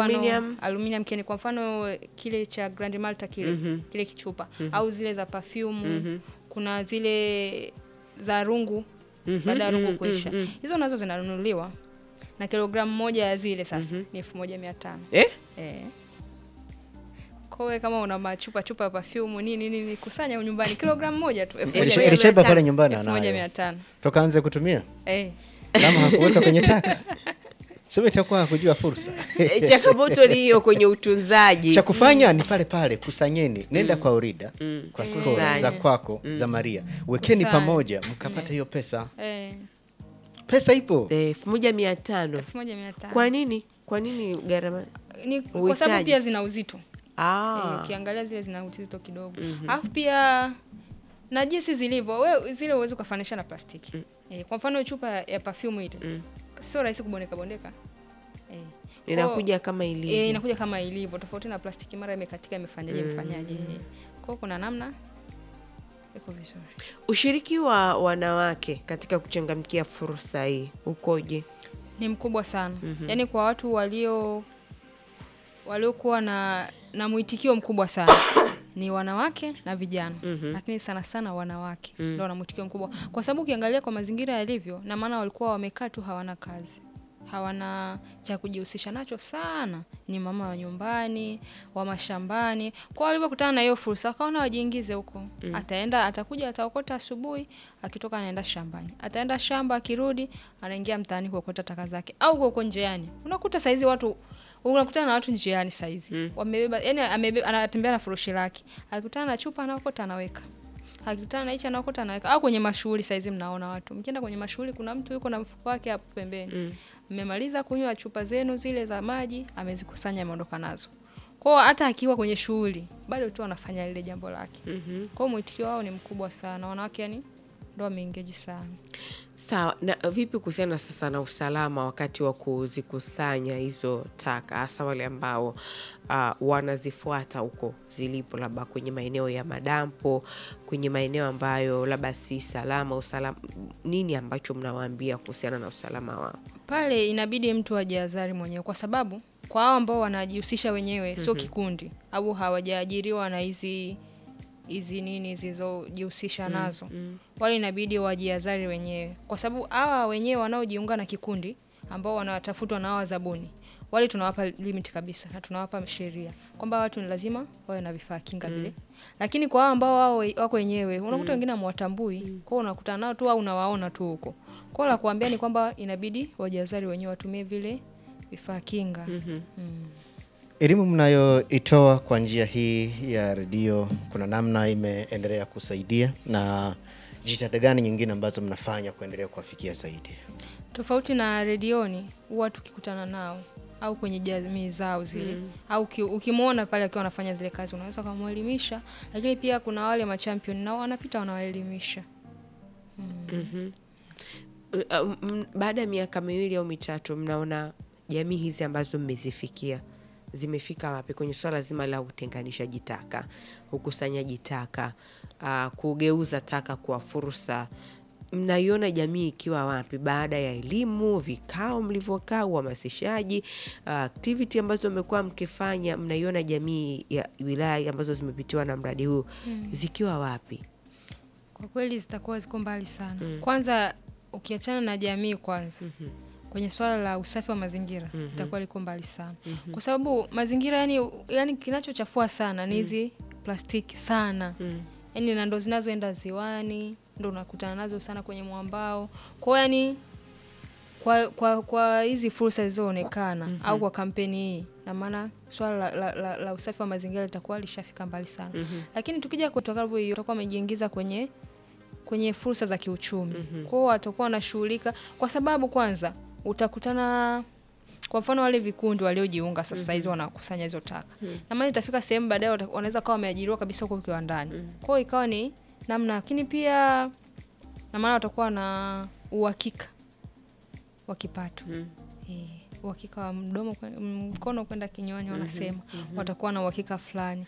Aluminium. aluminium can kwa mfano kile cha Grand Malta kile kile kichupa au zile za perfume kuna zile za rungu baada ya rungu kuisha hizo nazo zinanunuliwa na kilogramu moja ya zile sasa ni elfu moja mia tano eh? eh. Kwa hiyo kama una machupa chupa ya perfume nini nini kusanya nyumbani kilogramu moja tu elfu moja Elisha- mia- Elisha- Elishaiba pale tano. nyumbani elfu moja mia anayo tano toka anze kutumia eh. kama hakuweka kwenye taka sema itakuwa hakujua fursa Eh, changamoto ni hiyo kwenye utunzaji cha kufanya ni pale pale kusanyeni nenda kwa orida kwa Mm. skoro Kusanya. za kwako za maria wekeni Kusanya. pamoja mkapata hiyo pesa Eh. pesa ipo Eh, elfu moja mia tano elfu moja mia tano kwa nini kwa nini gharama ni kwa Uhitaji. sababu pia zina uzito ah. Eh, ukiangalia zile zina uzito kidogo alafu pia na jinsi zilivyo we zile uwezi ukafanisha na plastiki eh, kwa mfano chupa ya perfume ile sio rahisi kubondeka bondeka eh. inakuja kama Kwa- ilivyo eh, inakuja kama ilivyo tofauti na plastiki mara imekatika imefanyaje imefanyaje eh. kwa hiyo kuna namna iko vizuri ushiriki wa wanawake katika kuchangamkia fursa hii ukoje ni mkubwa sana yaani kwa watu walio waliokuwa na na mwitikio mkubwa sana ni wanawake na vijana lakini sana sana wanawake ndio wana mwitikio mkubwa kwa sababu ukiangalia kwa mazingira yalivyo na maana walikuwa wamekaa tu hawana kazi hawana cha kujihusisha nacho sana ni mama wa nyumbani wa mashambani kwa walivyokutana na hiyo fursa wakaona wajiingize huko ataenda atakuja ataokota asubuhi akitoka anaenda shambani ataenda shamba akirudi anaingia mtaani kuokota taka zake au huko huko njiani unakuta saizi watu unakutana na watu njiani saizi wamebeba yani amebeba, anatembea na furushi lake akikutana na chupa anaokota anaweka akikutana na hichi anaokota anaweka au kwenye mashughuli saizi mnaona watu mkienda kwenye mashughuli kuna mtu yuko na mfuko wake hapo pembeni mmemaliza kunywa chupa zenu zile za maji amezikusanya ameondoka nazo kwao hata akiwa kwenye shughuli bado tu anafanya lile jambo lake kwao mwitikio wao ni mkubwa sana wanawake yani ndo wameingeji sana sawa na vipi kuhusiana sasa na usalama wakati wa kuzikusanya hizo taka hasa wale ambao uh, wanazifuata huko zilipo labda kwenye maeneo ya madampo kwenye maeneo ambayo labda si salama usalama nini ambacho mnawaambia kuhusiana na usalama wao pale inabidi mtu ajihadhari mwenyewe kwa sababu kwa hao ambao wanajihusisha wenyewe sio kikundi au hawajaajiriwa na hizi hizi nini zilizojihusisha nazo wale inabidi wajihadhari wenyewe kwa sababu hawa wenyewe wanaojiunga na kikundi ambao wanatafutwa na hawa zabuni wale tunawapa limit kabisa na tunawapa sheria kwamba watu ni lazima wawe na vifaa kinga vile lakini kwa hao ambao wao wako wenyewe unakuta wengine hamwatambui kwao unakutana nao tu au unawaona tu huko kwao la kuambia ni kwamba inabidi wajihadhari wenyewe watumie vile vifaa kinga elimu mnayoitoa kwa njia hii ya redio kuna namna imeendelea kusaidia na jitihada gani nyingine ambazo mnafanya kuendelea kuwafikia zaidi tofauti na redioni huwa tukikutana nao au kwenye jamii zao zile au uki- ukimwona pale akiwa anafanya zile kazi unaweza ukamwelimisha lakini pia kuna wale machampion nao wanapita wanawaelimisha Uh, uh, m- baada ya miaka miwili au mitatu mnaona jamii hizi ambazo mmezifikia zimefika wapi kwenye swala zima la utenganishaji taka ukusanyaji taka uh, kugeuza taka kuwa fursa mnaiona jamii ikiwa wapi baada ya elimu vikao mlivyokaa uhamasishaji uh, activity ambazo mmekuwa mkifanya mnaiona jamii ya wilaya ambazo zimepitiwa na mradi huu zikiwa wapi kwa kweli zitakuwa ziko mbali sana kwanza ukiachana na jamii kwanza kwenye swala la usafi wa mazingira itakuwa liko mbali sana kwa sababu mazingira yani, yani kinachochafua sana ni hizi plastiki sana yani na ndo zinazoenda ziwani ndo unakutana nazo sana kwenye mwambao kwao yani kwa kwa kwa hizi fursa zilizoonekana au kwa kampeni hii na maana swala la, la, la, la usafi wa mazingira litakuwa lishafika mbali sana lakini tukija kutoka hiyo tutakuwa wamejiingiza kwenye kwenye fursa za kiuchumi kwao watakuwa wanashughulika kwa sababu kwanza utakutana kwa mfano wale vikundi waliojiunga sasa hizi wanakusanya hizo taka na maana itafika sehemu baadaye wata- wanaweza kawa wameajiriwa kabisa huko kiwandani kwao ikawa ni namna lakini pia na maana watakuwa na uhakika wa kipato Eh, uhakika wa mdomo kwe- mkono kwenda kinywani wanasema watakuwa na uhakika fulani